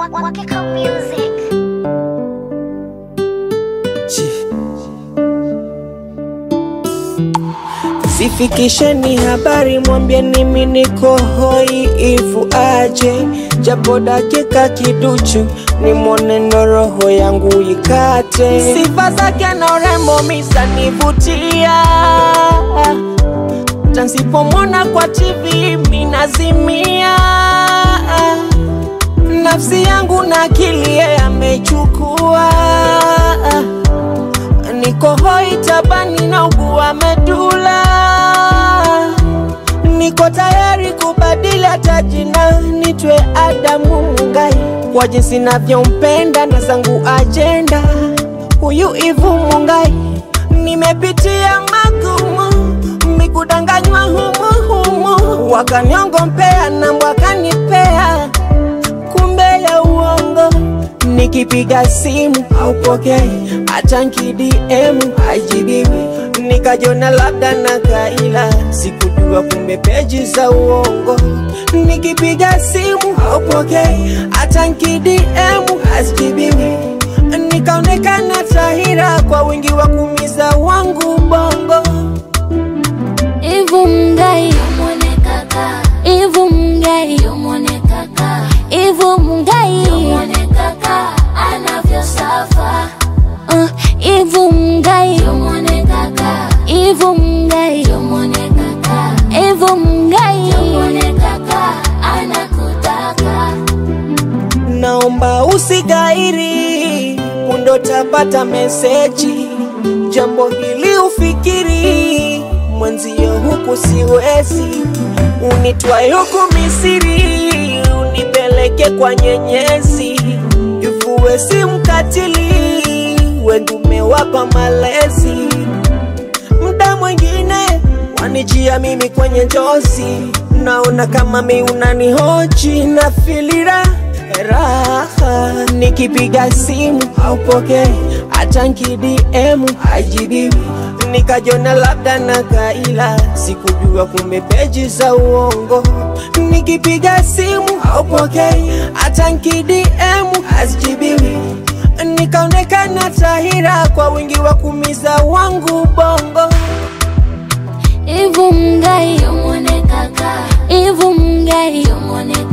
Wakiko Music. Sifikisheni habari, mwambie nimi niko hoi, ivu aje japo dakika kiduchu, nimwone ndo roho yangu ikate. Sifa zake na urembo misanivutia, tansipomwona kwa TV minazimia, nafsi yangu na akili yeye amechukua niko hoi tabani na ugua medula, niko tayari kubadili hata jina nitwe Adamu Mungai, kwa jinsi navyompenda na zangu ajenda. Huyu Ivu Mungai, nimepitia magumu, mikudanganywa humu humu, wakaniongompea na wakanipea kumbe ya uongo nikipiga simu haupokei, hata nkidm hajibiwi, nikajona labda na kaila, sikujua kumbe peji za uongo. Nikipiga simu haupokei, hata nkidm hazijibiwi, nikaonekana tahira kwa wingi wa kumiza wangu bongo. Ivu Mungai, Ivu Mungai, Ivu Mungai, uh, Ivu Mungai, Ivu Mungai, Ivu Mungai, naomba usigairi, pundo tapata meseji, jambo hili ufikiri, mwenzio huku siwezi, unitwae huku Misiri, unipeleke kwa nyenyezi, ivuwe si mkatili, wengi umewapa malezi, mda mwingine wanijia mimi kwenye njozi, naona kama mi unanihoji na filira raha, nikipiga simu haupokei, hata nkidm hajibiwi, nikajona labda na kaila, sikujua kumbe peji za uongo. Nikipiga simu haupokei, hata nkidm hazijibiwi, nikaonekana tahira kwa wingi wa kumiza wangu bongo. Ivu Mungai, Ivu Mungai,